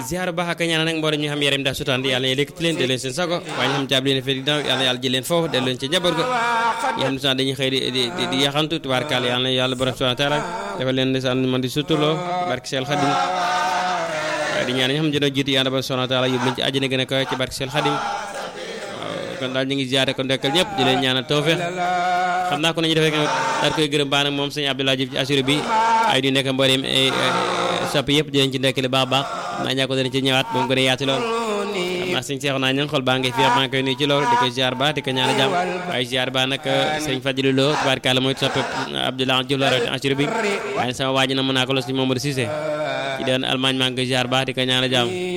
ziar baax ak ñaanal nag mboolem ñu xam yaram daa sutaan yàlla na lékkati leen delloo seen sago waaye ñu xam caab leen fee ginnaaw yàlla na yàlla jël leen foofu delloo leen ci njaboot ga ñi xam ne sax dañuy xëy di di di yaxantu tubaarkaal yàlla na yàlla borom subhanahu wa taala defal leen ndeysaan man di sutuloo barke Seel Xadim waaye di ñaan ñi xam ne dina jiitu yàlla borom subhanahu wa taala yóbbu leen ci àjjana gën a kawe ci barke Seel Xadim kon daal ñu ngi ziare ko ndekkal ñëpp di leen ñaanal tawfeex xam naa ko nañu defee daal koy gërëm baax nag moom sëñ Abdoulaye Diouf ci assuré bi ay di nekk mbooleem sopp yëpp di leen ci ndekkale baax baax xam naa ñaa ko dana ci ñëwaat ba mu gën a yaatu lool xam naa sëñ Seexu naa ñang xol baa ngi fi maa ngi koy nuyu ci loolu di ko ziar baax di ko ñaanal jàmm waaye ziar baax nag sëñ Fadilou Lo tubaarkàlla mooy sopp Abdoulaye Diouf la rawati assuré bi waaye sama waa ji na mën naa ko los ci Mamadou Cissé ci doon Allemagne maa ngi koy ziar baax di ko ñaanal jàmm